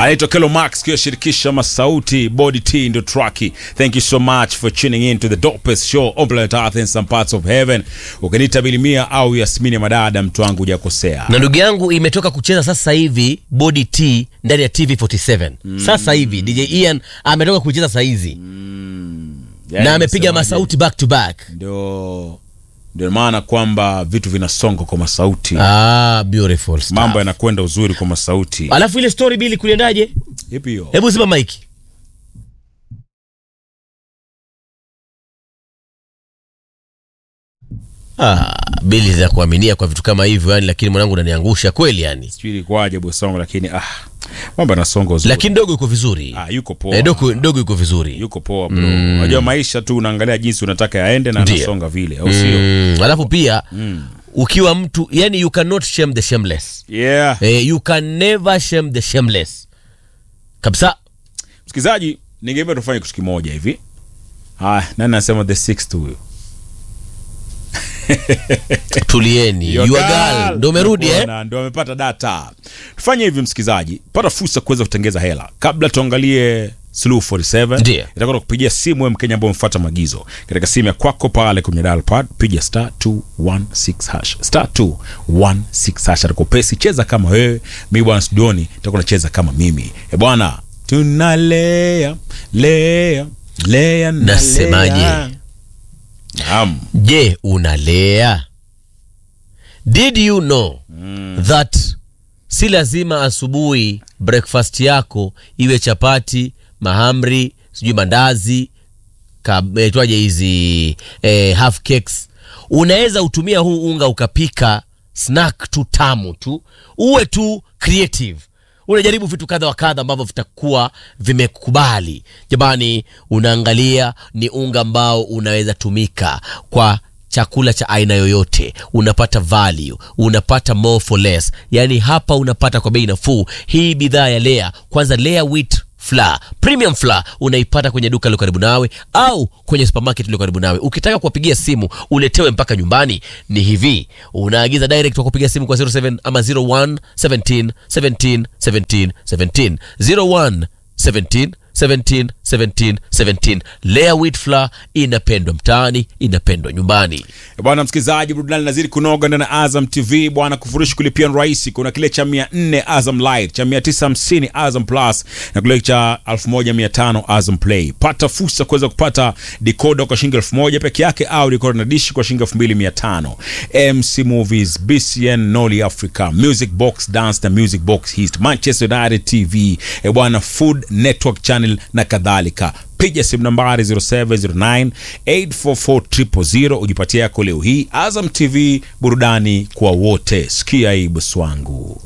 anaitwa Kelo Max kiyashirikisha masauti body t ndo traki thank you so much for tuning in to the dopest show on planet earth in some parts of heaven ukiniita bilimia au yasmini ya madada mtu wangu hujakosea na ndugu yangu imetoka kucheza sasa hivi body t ndani ya tv 47 sasa hivi dj ian ametoka kucheza saizi Yani na amepiga nasemaje? masauti back to back ndio ndio maana kwamba vitu vinasonga kwa masauti ah, beautiful stuff. mambo yanakwenda uzuri kwa masauti alafu ile story bili kuliendaje ipi hiyo hebu zima maiki ah, bili za kuaminia kwa vitu kama hivyo yani lakini mwanangu unaniangusha kweli yani sijui ilikuwaje bosongo lakini ah mambo yanasonga uzuri lakini dogo yuko vizuri ah yuko poa eh, dogo, dogo yuko vizuri yuko poa bro unajua maisha tu unaangalia jinsi unataka yaende na Ndiyo. anasonga vile au sio mm, alafu pia ukiwa mtu yani you cannot shame the shameless yeah eh, you can never shame the shameless kabisa msikilizaji ningependa tufanye kitu kimoja hivi haya nani anasema the sixth huyo tulieni Your your girl. girl ndo umerudi eh? Bwana, ndo amepata data tufanye hivi msikilizaji pata fursa kuweza kutengeza hela kabla tuangalie Slow 47 Ndiyo. itakwenda kupigia simu wewe mkenya ambao umefuata maagizo katika simu ya kwako pale kwenye dial pad piga star 216 hash star 216 hash atakupesi cheza kama wewe mimi bwana studioni nitakuwa nacheza kama mimi e bwana tunalea lea lea na Nasemaje? lea. Naam. je unalea did you know that si lazima asubuhi breakfast yako iwe chapati mahamri sijui mandazi itwaje hizi eh, half cakes unaweza utumia huu unga ukapika snack tu tamu tu uwe tu creative unajaribu vitu kadha wa kadha ambavyo vitakuwa vimekubali jamani unaangalia ni unga ambao unaweza tumika kwa chakula cha aina yoyote unapata value unapata more for less yaani hapa unapata kwa bei nafuu hii bidhaa ya lea kwanza lea wheat flour premium flour unaipata kwenye duka lilo karibu nawe au kwenye supermarket iliyo karibu nawe ukitaka kuwapigia simu uletewe mpaka nyumbani ni hivi unaagiza direct wa kupiga simu kwa 07 ama 01 17 17 17 17 01 17 17 17 17 lea wheat flour inapendwa mtaani inapendwa nyumbani E bwana msikilizaji burudani nazidi kunoga ndani ya azam tv bwana kufurushi kulipia ni rahisi kuna kile cha 400 azam light cha 950 azam plus na kile cha 1500 azam play pata fursa kuweza kupata decoder kwa shilingi 1000 peke yake au decoder na dishi kwa shilingi 2500 mc movies bcn noli africa music box dance na music box hist manchester united tv e bwana food network channel na kadhalika piga simu nambari 0709 844 ujipatie yako leo hii azam tv burudani kwa wote sikia hii bosi wangu